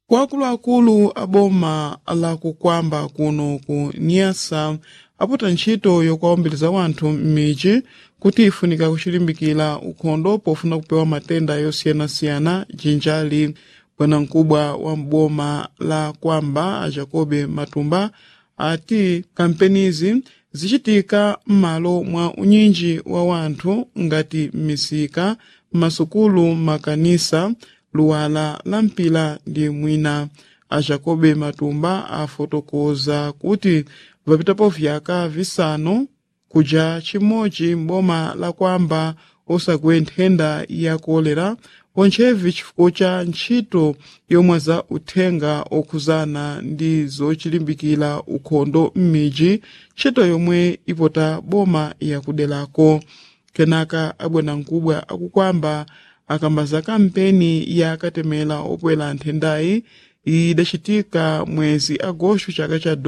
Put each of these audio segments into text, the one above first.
kwa akuluakulu a boma lakukwamba kuno ku niasa apota ntchito yokuwaombeleza wanthu m'midzi kuti ifunika kuchilimbikira ukhondo pofuna kupewa matenda yosiyanasiyana jinjali bwanamkubwa wa mboma la kwamba a jacobe matumba ati kampenizi zichitika m'malo mwa unyinji wa wanthu ngati m'misika m'masukulu makanisa luwala la mpila ndi mwina a jacobe matumba afotokoza kuti vapitapo vyaka visanu kuja chimodzi m'boma la kwamba osakwe nthenda ya kolera pontchevi chifukwa cha ntchito yomwe za uthenga okhuzana ndi zochilimbikira ukhondo m'midzi ntchito yomwe ipota boma yakudelako kenaka abwanamkubwa akukwamba akambaza kampeni ya katemera opwera nthendayi idachitika mwezi agosto chaka cha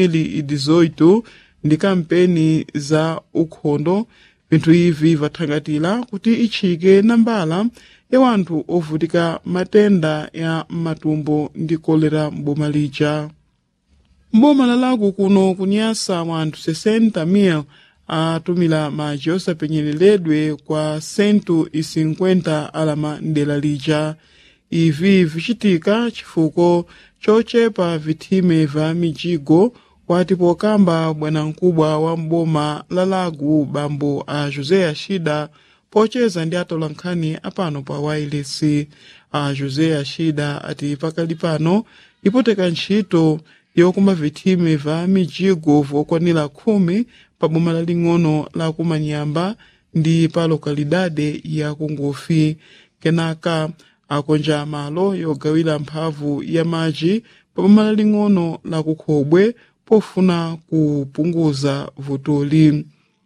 2018 ndi kampeni za ukhondo vinthu ivi vathangatira kuti itchike nambala ya wanthu ovutika matenda ya matumbo ndi kolera m'boma lija mboma lalaku kuno kunyasa wanthu 60,000 atumira madzi osapenyereredwe kwa 150 alama mdera lija ivi vichitika chifukwa chochepa vithime va mijigo wati pokamba bwanamkubwa wa mboma la lagu bambo a josé ashida pocheza ndi atolankhani apano pa wireless a josé ashida ati pakali pano ipoteka ntchito yokuma vithime va mijigo vokwanira khumi pa boma laling'ono la kumanyamba ndi pa lokalidade ya kungofi kenaka akonja malo yogawira mphamvu ya madzi pa boma laling'ono la kukhobwe pofuna kupunguza vutoli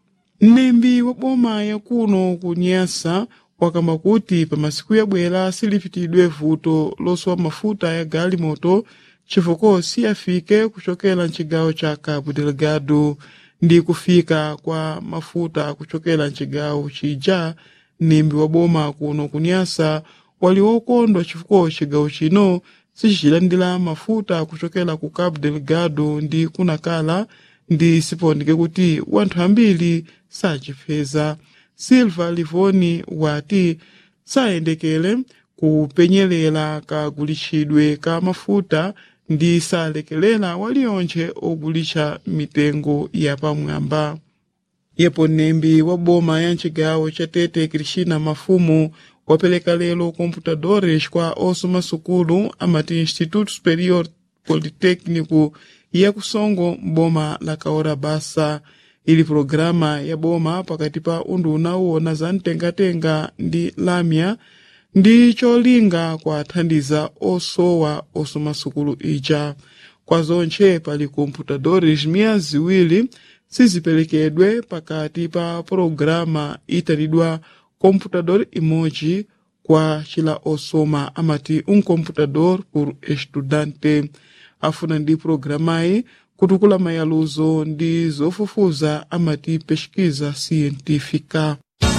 mnembi wa boma yakuno kunyasa wakamba kuti pa masiku yabwera silipitidwe vuto losowa mafuta ya galimoto chifukwa siyafike kuchokera mchigawo cha cabo delgado ndi kufika kwa mafuta kuchokera mchigawo chija mnembi wa boma kuno kunyasa wali wokondwa chifukwa chigawo chino sichichilandira mafuta kuchokera ku cabo delgado ndi kunakala ndi sipondeke kuti wanthu ambiri sachipeza silva livoni wati sayendekere kupenyerera kagulitsidwe ka mafuta ndi salekerera waliyonse ogulitsa mitengo yapamwamba yepo mnembi wa boma ya mchigawo cha tete cristina mafumu wapereka lero computadores kwa osoma sukulu amati instituto superior politécnico ya kusongo mboma la kaora basa ili programa ya boma pakati pa unduna uwona za mtengatenga ndi lamya ndi cholinga kwathandiza osowa osoma sukulu ija kwa zonche pali computadores miya ziwiri siziperekedwe pakati pa programa itanidwa computador imodzi kwa chila osoma amati um computador por estudante afuna ndi programayi kutukula mayaluzo ndi zofufuza amati pesquisa científica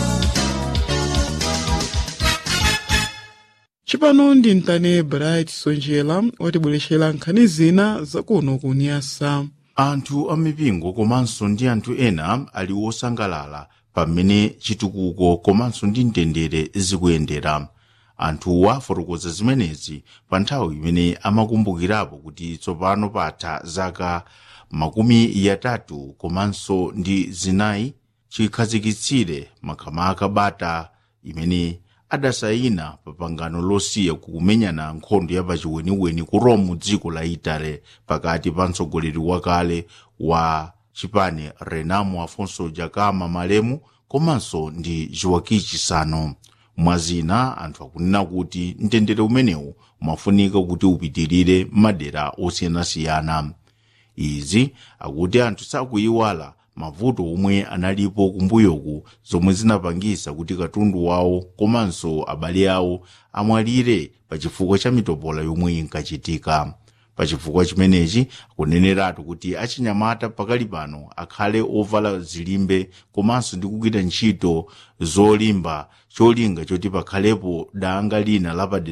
cipano ndi mtane bright sonjela watibwerexera nkhani zina zakuno kunyasa anthu amipingo komanso ndi anthu ena ali wosangalala pamene chitukuko komanso ndi mtendere zikuyendera anthuwa afotokoza zimenezi pa nthawi imene amakumbukirapo kuti tsopano patha zaka makumi yatatu komanso ndi zinayi chikhazikitsire makamaka bata imene adasayina pa pangano losiya kukumenyana nkhondo yapachiweniweni ku rome dziko la itale pakati pa mtsogoleri wakale wa chipani renamo afonso jakama malemu komanso ndi joaquim chissano mwazina anthu akunena kuti mtendere umenewu umafunika kuti upitirire madera osiyanasiyana izi akuti anthu sakuyiwala mavuto omwe analipo kumbuyoku zomwe zinapangisa kuti katundu wawo komanso abale awo amwalire pachifukwa cha mitopola yomwe inkachitika pachifukwa chimenechi akuneneratu kuti achinyamata pakali pano akhale ovala zilimbe komanso ndi kugwira ntchito zolimba cholinga choti pakhalepo danga lina lapadera